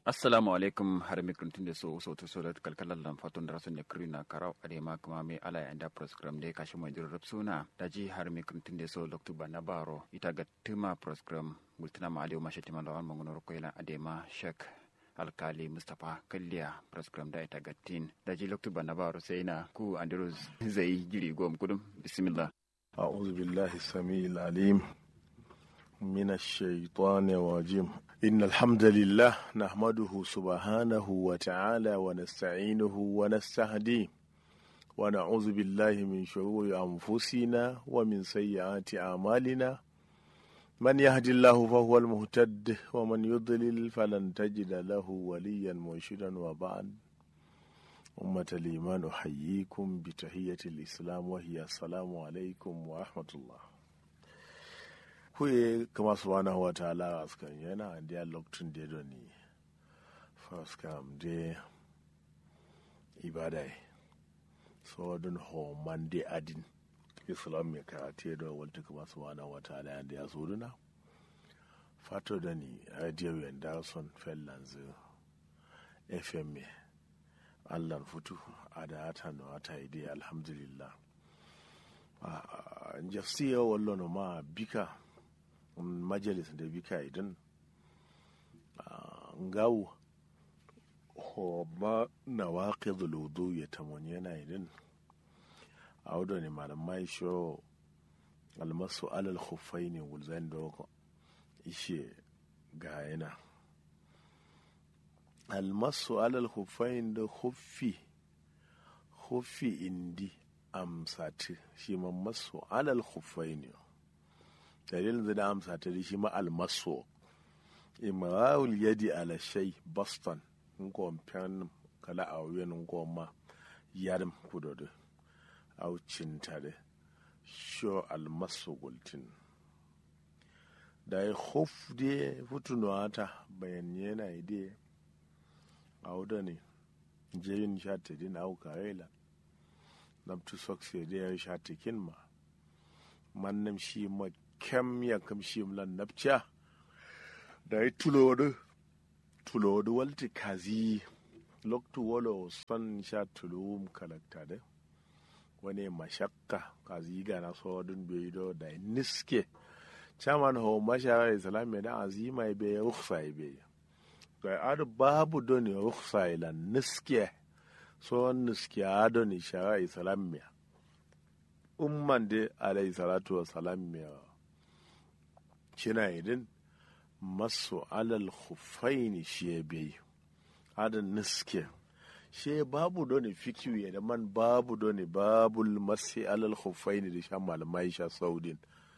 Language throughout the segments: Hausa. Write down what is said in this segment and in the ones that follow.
assalamu alaikum har mikron tun da so so to so da kalkalan lan fatun da rasun da kiri na karau a ma kuma mai ala ya da program da kashi mai jirar suna da ji har mikron tun da so loktuba na baro ita ga tuma program gultuna ma aliyu mashi timan lawan mangunar koyilan adema shek alkali mustapha kalliya program da ita gattin da ji loktuba na baro sai na ku andrews zai giri gom kudum bismillah أعوذ بالله السميع العليم من الشيطان الرجيم إن الحمد لله نحمده سبحانه وتعالى ونستعينه ونستهديه ونعوذ بالله من شرور أنفسنا ومن سيئات أعمالنا من يهد الله فهو المهتد ومن يضلل فلن تجد له وليا مرشدا وبعد أمة الإيمان أحييكم بتحية الإسلام وهي السلام عليكم ورحمة الله kuye kama subhanahu wa ta'ala askan yana da lokacin da ya ni first kam de ibadai so don ho man de adin islam me ka te da walta kama subhanahu wa ta'ala da ya suruna fato da ni radio yanda son fellanzu fm allah futu a da hata no ata ide alhamdulillah jafsiya wallo no ma bika majalis da bika idan ngawu ho ba na waƙe zuludu ya tamoni yana idan a wadda ne malamai sho almasu alal khufai ne wulzan da ishe ga yana almasu alal hufain da huffi huffi indi amsati shi ma masu alal hufain ne dalilin da amsati da shi ma almasu imrawul yadi ala shay boston in ko pen kala a wuyan ko ma yarim kudodo au cintare sho almasu gultin da ya huf de futunuwata bayan yana ide awuda ne jeyin shata din au karela nam tu sokse de ya shata kin ma man nam shi ma kem ya kam shi mlan napcha da yi tulodu tulodu walti kazi loktu wolo son sha tulum kalakta de wani mashakka kazi ga na so dun be do da niske chaman ho mashara islam da azima be rukhsa be to ar babu doni ruksa ila niske so niske adoni shara islamiyya umman de alayhi salatu wa salamiyya shina idin masu alal khufaini shi bai adan niske she babu doni fikiyu ya da man babu doni babul masi alal khufaini da shan malamai sha saudin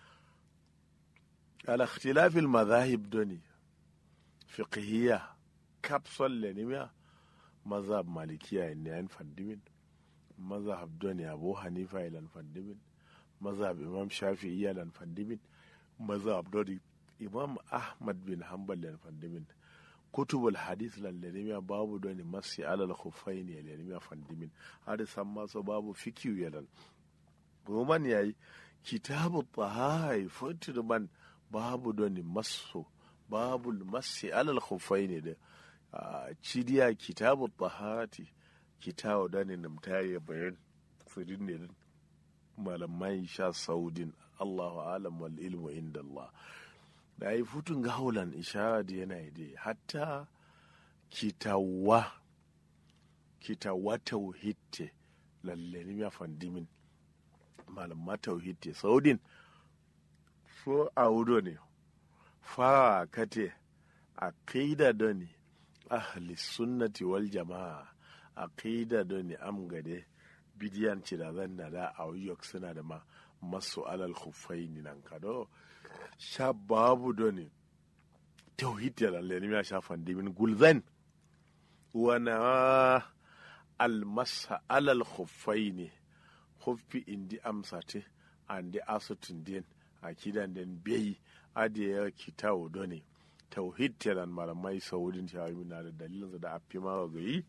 ala ikhtilafil madhahib doni fiqhiyya kapsol le nimya mazhab malikiya ne an fandimin mazhab doni abu hanifa ilan fandimin mazhab imam shafi'i ilan fandimin mazhab doni imam ahmad bin hanbal ilan fandimin kutubul hadith lan le nimya babu doni masi alal khuffain ya le nimya fandimin har san maso babu fikiyu yalan roman yayi kitabu tahai futirman babu doni masu babu masi alal khufai ne da cidiya kitabu taharati kitabu da ne namtare bayan tsirin ne malamai sha saudin allahu alam wal ilmu inda allah da yi futun gaulan ishara da yana da hatta kitawa kitawa tauhitte lalle ne ya fandimin malamma tauhitte saudin so a wudo ne fara kate aqida doni ahli sunnati wal jama'a aqida doni am gade bidiyan ci da zan da da a yok suna da ma masu alal khuffaini nan kado sha babu doni tauhid ya lalle ne ya sha fandimin gulzan wana almasa alal khuffaini khuffi indi amsate andi asutin din akidan den beyi adiya kitawo doni tauhid telan malamai saudin shawami na da dalilin da afi ma ga yi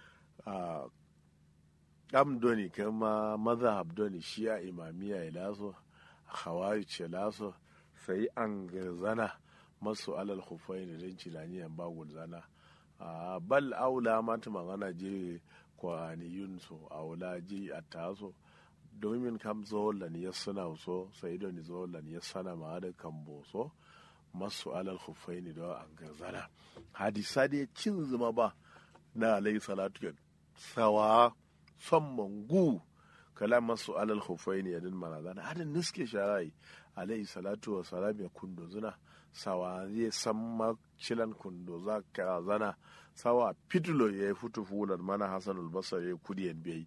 am doni kama mazhab doni shi'a imamiya ya laso hawari ce laso sai an garzana masu alal hufai da don cilaniyan bagul zana a bal aula mata magana je kwaniyun so aula ji a taso domin kam zolan ya suna so sai da ni zolan ya sana ma da kambo so masu alal khuffaini da an gazana hadisa da cin zuma ba na alayhi salatu sawa son mangu kala masu alal khuffaini yadin manazana hadin niske sharai alayhi salatu wa salam ya kundo zuna sawa zai san makilan kundo za ka zana sawa fitulo ya yi futu fulan mana hasanul basar ya kudi yan biyayi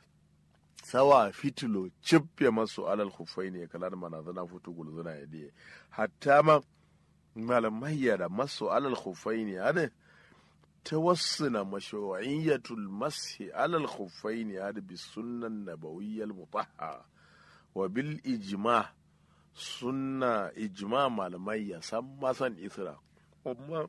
sawa fitulo cibbe masu alal khufai ne kalar mana zana futu gulzuna ya diye hatta ma malamai da masu alal khufai ne hada tawassuna mashru'iyyatul mashi alal khufai ne hada bi sunnan nabawiyyal mutahhara wa bil ijma' sunna ijma malamai ya san masan isra amma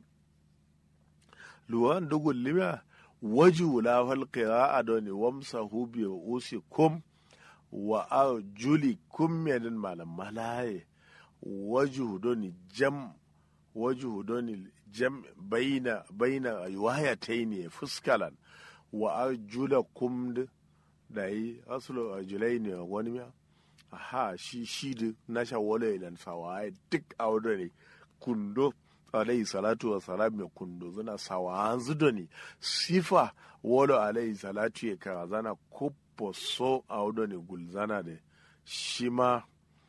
luwan dugun limiya waju la fal qira'a doni wamsa hubi usi kum wa arjuli kum medin malam malaye waju doni jam waju doni jam baina baina wayataini fuskalan wa arjula kum da yi asulu arjulaini wani miya aha shi shi da na shawala idan sawaye duk a wadda ne kundo alayhi salatu wa salam mai kundo zana sawa zudo ne sifa wala alayhi salatu ya kara zana kupo so a wadda ne gulzana da shi ma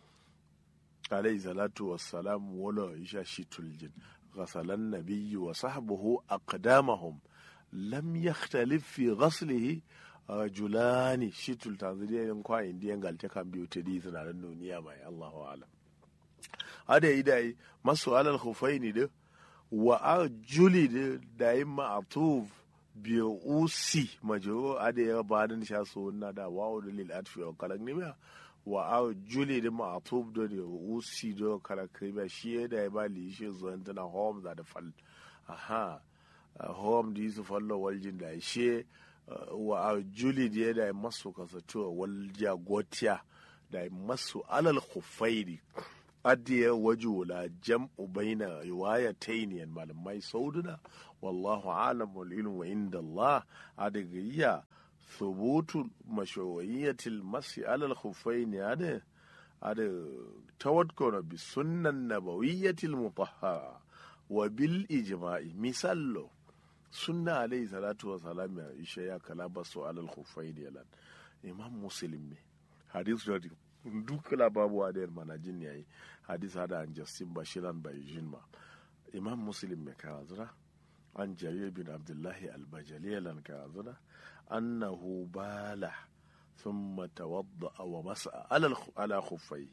alayhi salatu wa salam wala isha shi tuljin ghasalan nabiyyu wa sahbuhu aqdamahum lam yakhtalif fi ghaslihi rajulani shi tultanzaniya yin kwa indiyan galte kan biyu ta di suna nan duniya mai allahu alam ada yi dai masu alal khufaini da wa arjuli da da yi ma'atuf biyu usi majo ada ya ba da sha so na da wa da lil atfi wa kalan ne wa arjuli da ma'atuf da ne usi da kalan kriba shi ya da ya ba li shi zuwan tana home da fal aha home da su fallo waljin da shi wa a juli da ya da masu kasatuwa wal jagotiya da masu alal khufairi adiya waju la jam'u baina riwayatayn malamai sauduna wallahu alam wal ilmu inda Allah adagiyya thubutu mashru'iyyatil masi alal khuffaini ada ada tawakkuna bi sunnan nabawiyyatil mutahhara wa bil ijma'i misallo sunna alayhi salatu wa salam ya isha ya kala basu alal khuffain yalan imam muslim ne hadis da duk lababuwa da mana jin yayi hadis hada an justin bashiran bai jinma imam muslim me ka zura an jarir bin abdullahi al-bajali yalan ka zura annahu bala ثم توضأ ومسح على على خفيه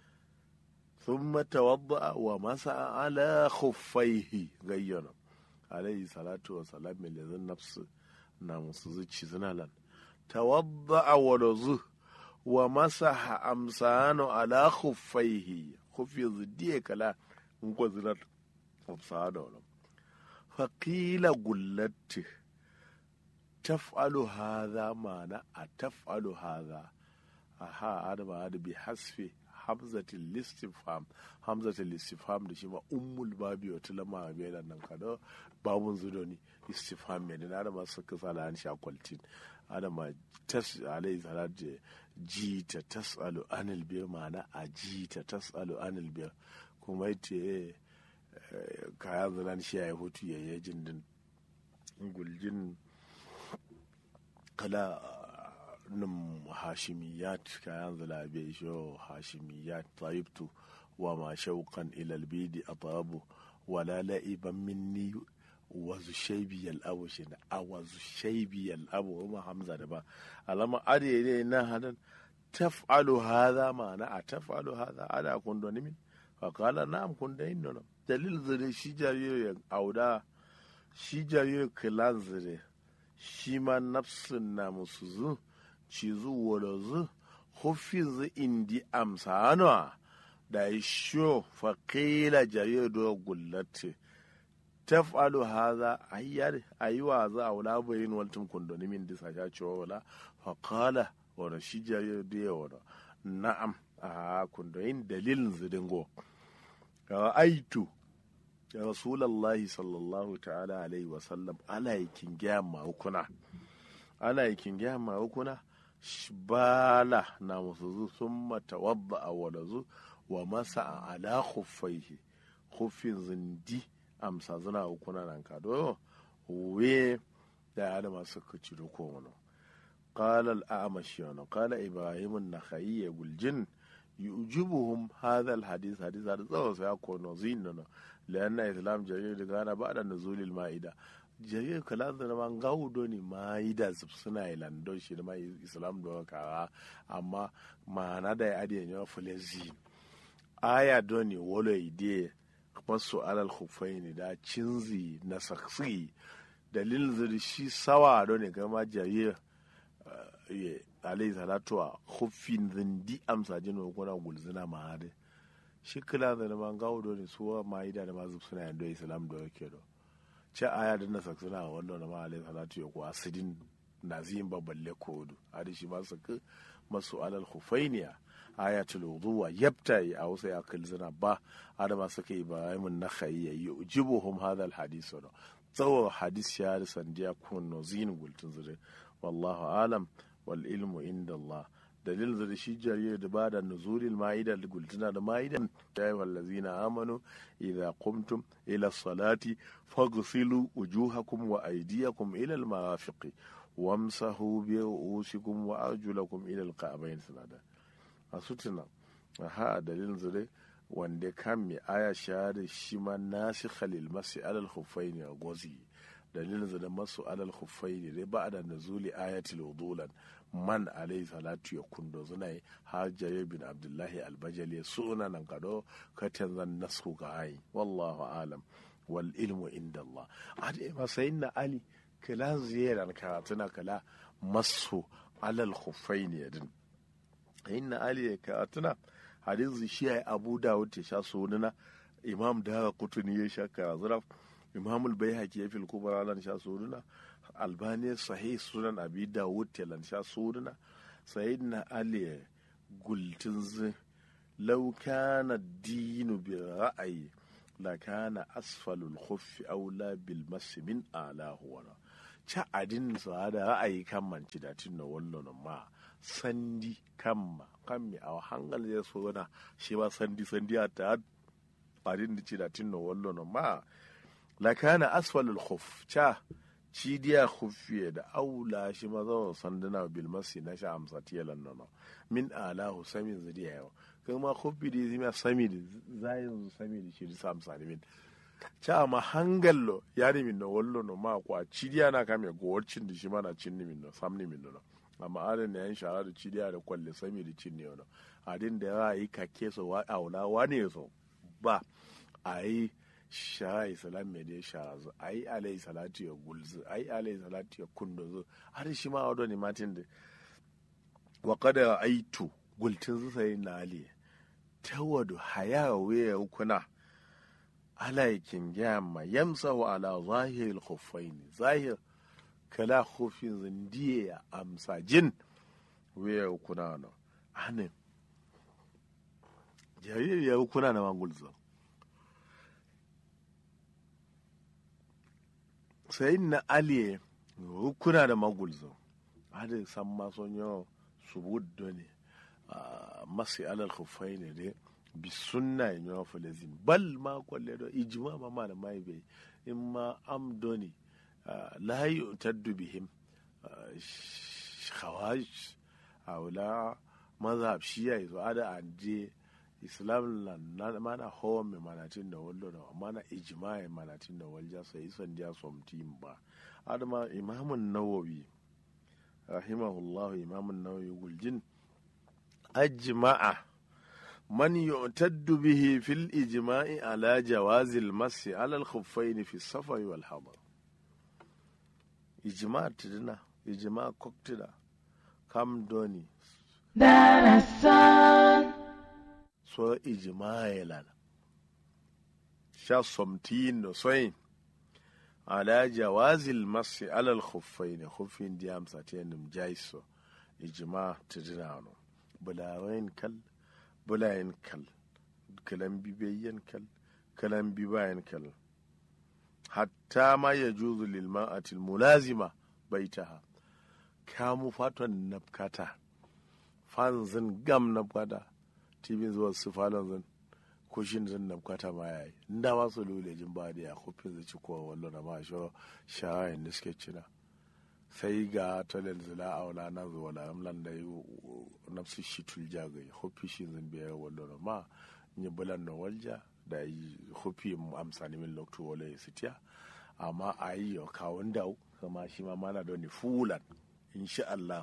ثم توضأ ومسح على خفيه غيّنا alayhi salatu wa salam mai lezin nafsu na musu zuci suna lan tawadda wa razu wa masaha amsano ala khuffaihi khuffi zidiye kala in ko zinar amsano wala faqila gullatti taf'alu hadha mana a taf'alu hadha aha adama hada bi hasfi hamzatul listifham hamzatul listifham da shi ma ummul babi wata lama bai da nan kada babun zudo ni istifham mai da da masu kasa da an sha kwaltin adama tas alai salat ji ta tasalu anil bi ma'ana a ji ta tasalu anil bi kuma ite kaya zalan shi ya hutu ya yi jindin guljin kala num hashimiyat kayan zalabe sho hashimiyat taibtu wa ma shauqan ila albidi atabu wala la'iban minni wazu shaibi yal'abu shi na a wazu shaibi yal'abu ma hamza da ba alama ade ne na hadan taf'alu hadha ma'ana a taf'alu hadha ada kun do nimin fa qala na'am kun da inno dalil zure shi jariyo auda shi jariyo kilan zure shi ma nafsin na musu zu ci zuwa da zu hufiz indi amsa hannuwa da ya sho faƙila jariyo da gullatti taf'alu haza ayyar ayiwa za a wula bayin waltin kundoni min disa sha cewa wala faƙala wani shi jariyo da ya wani na'am a kundoyin dalilin zidingo aitu ya rasulallahi sallallahu ta'ala alaihi wasallam ana yi kingiyar mawukuna ana yi kingiyar mawukuna bala na musu zu sun mata wadda a wadazu wa masa a ala khuffaihi khuffin zindi amsa zina hukuna nan ka do we da ya da masu kaci da ko wani قال الأعمش قال إبراهيم النخعي والجن يعجبهم هذا الحديث حديث هذا زو سيكون زين لأن الإسلام جرير كان بعد نزول المائدة جرير كلا زنا من غاودوني مائدة سبسنا إلى ندوش ما إسلام دو كارا أما ما ندا يدي نيو فلزين آية دوني ولو يدي masu alal hufaini da cinzi na saksi dalilin zai shi sawa don ne gama jarir alayhi salatu wa huffin zindi amsa jin wa kuna gulzina ma hade shi kila da na man gawo do ne suwa ma yi da ma zub suna yando islam do yake do ce aya da na saksuna wannan na ma alayhi salatu ya ko asidin nazim baballe kodu hadi shi ma saka masu alal hufainiya ayatul wuduwa yabta a wasu ya zina ba adama suka yi ibrahimun na khayya yujibuhum hadha al hadith no tsawo hadis ya da sandiya kun no zin gultun zure wallahu alam wal ilmu inda Allah dalil da shi jariyar da ba da nuzulil ma'ida da gultuna da ma'ida ya yi wallazina amanu idza qumtum ila salati faghsilu wujuhakum wa aydiyakum ila al marafiqi wamsahu bi ru'usikum wa arjulakum ila al ka'bayn sanada a sutuna ha dalilin zure wanda kan mai aya shahada shi ma nasi khalil masu alal khuffaini a gozi dalilin zure masu alal khuffaini dai ba da nazuli ayatul wudulan man alayhi salatu ya kundo zuna yi har jarir bin abdullahi albajali suna nan kado katan zan nasu ga ayi wallahu alam wal ilmu inda Allah ade masayin na ali kala ziyaran karatuna kala masu alal khuffaini din inna ali ya karatuna hadisi shi ya abu dawud ya sha sunana imam da kutuni ya sha karazura imam albayhaqi ya fil kubra lan sha sunana albani sahih sunan abi dawud ya lan sha sunana sayyidina ali gultin z law kana dinu bi ra'ayi la kana asfalul khuffi aula bil mas min alahu wa cha adin sa da ra'ayi kan manci da tinna wallon ma sandi kamma kammi a hangal ya so na shi ma sandi sandi a ta adin da ci da tinno wallo no ma la kana asfalul khuf cha ci diya khuffiye da aula shi ma zo sanduna bil masi na sha amsa tiyalan no min alahu samin zidiya yau kan ma khuffi di zima sami di zayin sami di shi sa amsa ni min cha ma hangallo yari min no wallo no ma kwa ci diya na kame gowarcin di shi ma na cin ni min no sam ni min no amma adin da yan shara da cidiya da kwalle sami da cin ne wani adin da ya yi kake so wa aula wani so ba a yi shara islam mai da ya shara zu a yi alayhi salatu ya gulzu a yi alayhi salatu ya kundo zu har shi ma wado ne matin da wa kada aitu gultin zu sai na ali tawadu haya waya kuna alaikin gyamma yamsahu ala zahiril khuffaini zahir kala hofin zindiye ya amsa jin wuya kuna na hannun jariri ya kuna na mangulza sai na aliye kuna da magulza hada san mason yau subud ne masu alal hufai ne dai bi sunna yin yawa falazin bal ma kwalle da ijima ma ma da mai bai in ma amdoni لا يؤتد بهم خوارج أولا مذهب شيعي so ada anje islam na mana hawan mai manatin da wallo da mana ijma'i manatin da walja sai isan dia somtim ba adama imamun nawawi rahimahullahu imamun nawawi guljin ajma'a man yu'taddu bihi fil ijma'i ala jawazil masi ala al-khuffayn fi safari wal hadar ijima tidina ijima koktida kam doni darasan so ijima yelan sha somtin no soyin ala jawazil masi alal khuffaini khuffin diyam satenum jaiso ijima tidina no bulawain kal bulayin kal kalan bibayen kal kalan bibayen kal hatta ma ya juzu lil ma'atil mulazima baitaha kamu faton nafkata fanzin gam nafkata tibin zuwa su falon zan kushin zan nafkata ma yayi inda ma su lule jin ba da ya kufin zai ci kowa wallo na ma sho shawayin da suke cina sai ga talal zila a wala na zuwa la amlan da yi nafsu shi tulja ga hufi shi zan biya wallo na ma ni bulan na walja da yi hufi amsani min lokto wala ya sitiya amma a yi yau kawun da kama shi ma mana da ni fulan insha Allah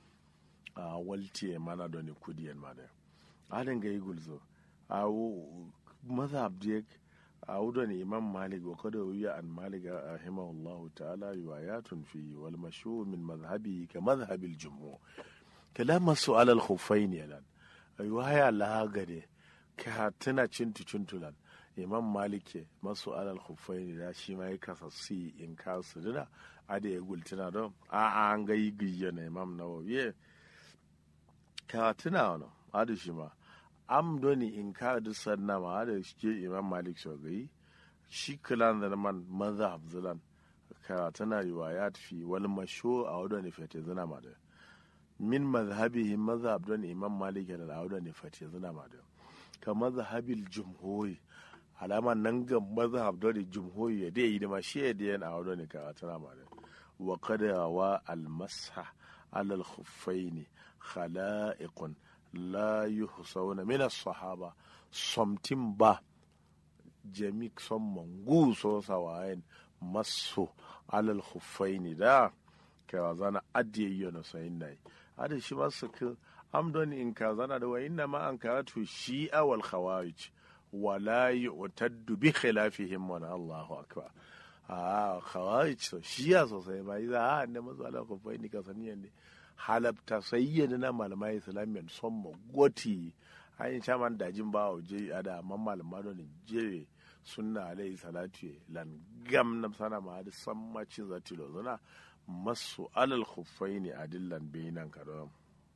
a waltiye mana da ni kudiyan ma da adin ga yi gulzo a mazhab da a wudan imam malik wa kada wuya an malik rahimahullahu ta'ala riwayatun fi wal mashhur min madhhabi ka madhhabil jumhur kalam su'al al khuffain yalan riwaya la gade ka tana cintu cintulan imam malik masu alal khuffain da shi ma ya kasa si in ka su dina ada ya gultuna don a an ga yi giyya na imam nawawi ka tuna wani ada shi ma am doni in ka da sanna ma ada shi ke imam malik so gai shi kilan da man mazhab zilan ka tana riwayat fi wal mashu a wadda ne fete zina ma da min mazhabihi mazhab don imam malik da wadda ne fete zina ma da ka mazhabil jumhuri alama nan ga mazhab don jumhuri ya dai yi da ma shi ya dai a wadda ne ka tana ma da wa kada wa al masha alal khuffaini khala'iqun la yuhsawna min as-sahaba somtin ba jami son mangu so sawayen maso alal khuffaini da ka zana adiye yana sayin nai ada shi masu ka amdon in ka zana da wa inna ma an karatu shi'a wal khawarij wala yu'taddu bi khilafihim wa Allahu akbar a khawarij so shi'a sosai ba idan a ne masu alal khuffaini ka saniyan ne halabta sayyana na malamai islamiyan son magoti ayin shaman dajin ba je ada amma malama don jere sunna alayhi salatu lan gam na sana ma da san macin zati lo zana masu alal khuffaini adillan bainan kadam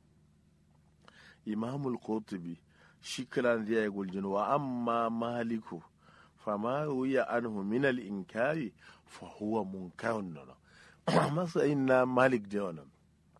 imamul qurtubi shi kiran zai guljin wa amma maliku fama wuya anhu min al inkari fa huwa munkarun nan masa inna malik da wannan